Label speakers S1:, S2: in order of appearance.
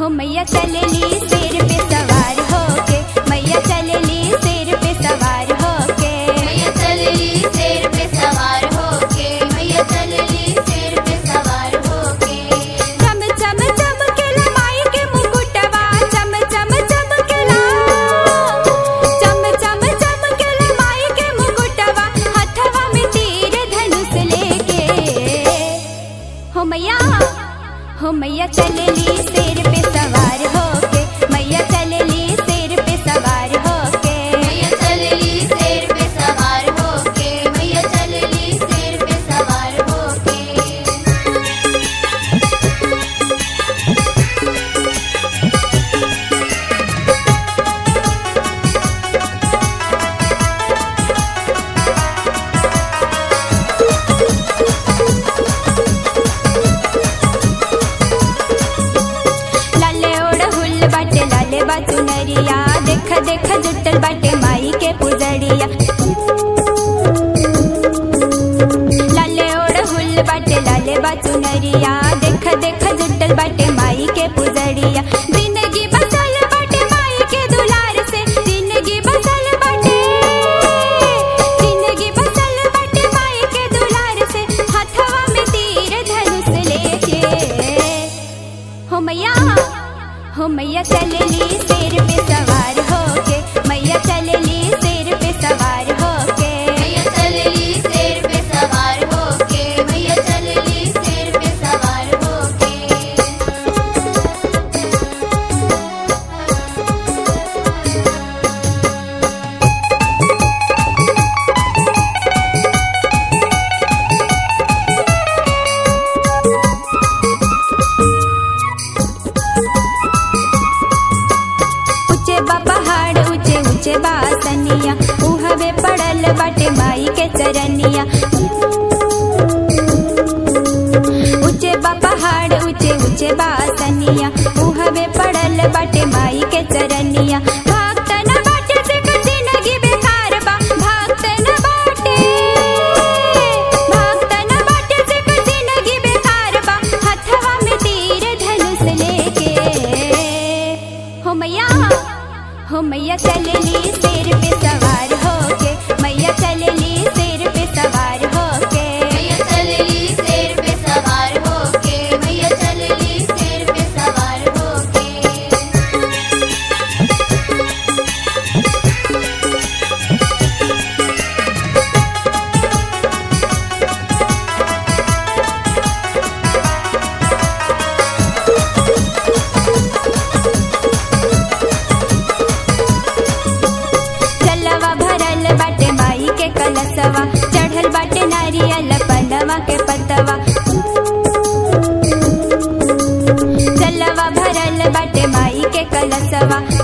S1: हो मैया चलेली शेर पे सवार होके मैया चलेली शेर पे सवार होके
S2: मैया चलली शेर पे सवार होके मैया चलली शेर पे सवार होके
S1: चम चम चमकेला माई के मुकुटवा चम चम चमकेला चम चम चमकेला माई के मुकुटवा हथवा में तीर धनुष लेके हो मैया हो मैया चलेली शेर पे सवार होके मैया चलेली शेर पे सवार होके
S2: मैया चलली शेर पे सवार होके मैया चलली शेर पे सवार होके
S1: लाले ओड़ हुल बाटे लाले बाचुनरिया देख देख जुटल बाटे माई के पुजड़िया लाले ओड़ हुल बाटे लाले बाचुनरिया देख देख जुटल बाटे माई के पुजड़िया जिंदगी बसल बाटे माई के दुलार से जिंदगी बसल बाटे जिंदगी बसल बाटे माई के दुलार से हथवा में तीर धनुष लेके हो मैया हो मैया चलेली शेर पे सवार होके मैया चलेली शेर पे सवार होके
S2: मैया चलली शेर पे सवार होके मैया चलली शेर पे सवार होके
S1: ऊंचे बा पहाड़ ऊंचे ऊंचे बा सनिया उहवे पड़ल बाटे माई के चरनिया ऊंचे बा पहाड़ ऊंचे ऊंचे बा सनिया उहवे पड़ल बाटे माई के चरनिया भक्त न बाटे से कुछ जिंदगी बेकार बा भक्त न बाटे भक्त न बाटे से कुछ जिंदगी बेकार बा हथवा में तीर धनुष लेके हो मैया हो मैया चलेली शेर पे सवार होके मैया चलेली शेर पे सवार होके
S2: मैया चलली शेर पे सवार होके मैया चलली शेर पे सवार होके
S1: चलवा भरल बाटे माई के कलसवा चढ़ल बाटे नारियल पनवा के पतवा चलवा भरल बाटे माई के कलसवा